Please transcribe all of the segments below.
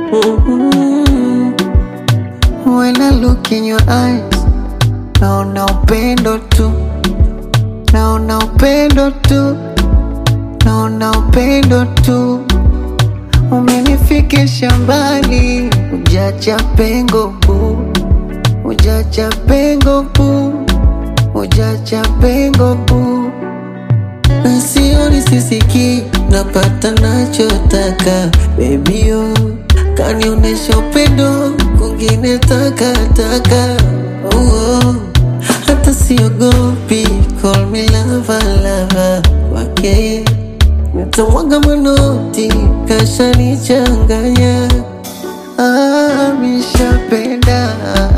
Mm-hmm. When I look in your eyes, naona upendo tu, naona upendo tu, naona upendo tu. Umenifikisha mbali, ujacha pengo bu, ujacha pengo bu, ujacha pengo bu. Na sioni sisiki, napata nachotaka baby oh, kanionesha upendo kwingine takataka oh, oh. Hata siogopi, call me lava lava wake nitamwaga manoti, kashanichanganya ah, mishapenda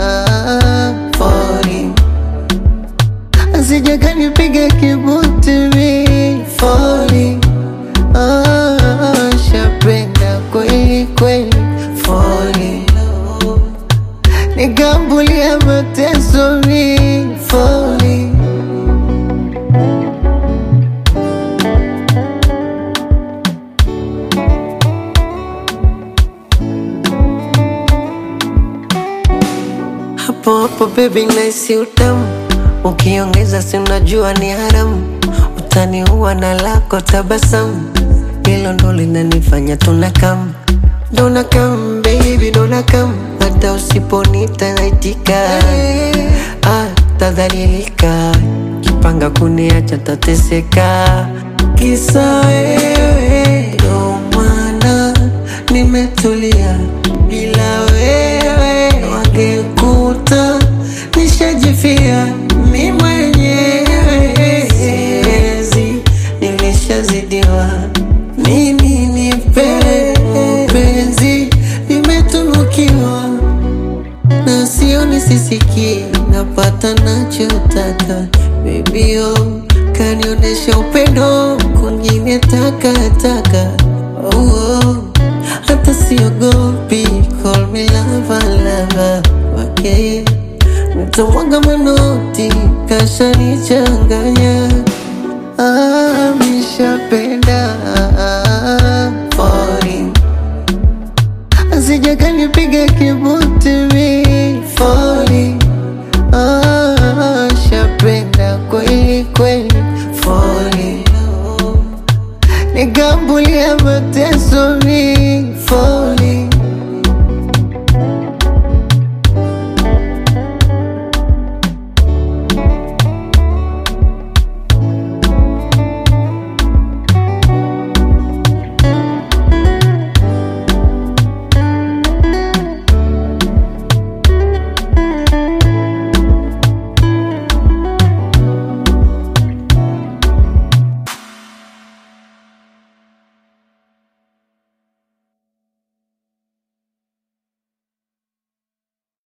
falling Asija kanipiga kibuti mi falling ah, shapenda kweli kweli falling nikambulia mateso mi falling hapo hapo baby naisi utamu ukiongeza si unajua ni haramu utaniua na lako tabasamu hilo ndo linanifanya tunakam donakam baby donakam hata usiponita naitika ah, tadhalilika kipanga kuniacha tateseka kisa wewe ndo maana nimetulia bila wewe wangekuta nishajifia mi mwenyewe siwezi nilishazidiwa mimi ni penzi nimetunukiwa na sioni sisiki napata nachotaka bebio kanionesha upendo kwingine takataka oh, oh. hata siogopi call me lava lava wake nitamwaga manoti kashanichanganya ah, mishapenda falling Asija kanipiga kibuti mi falling ah, shapenda kweli kweli falling nikambulia mateso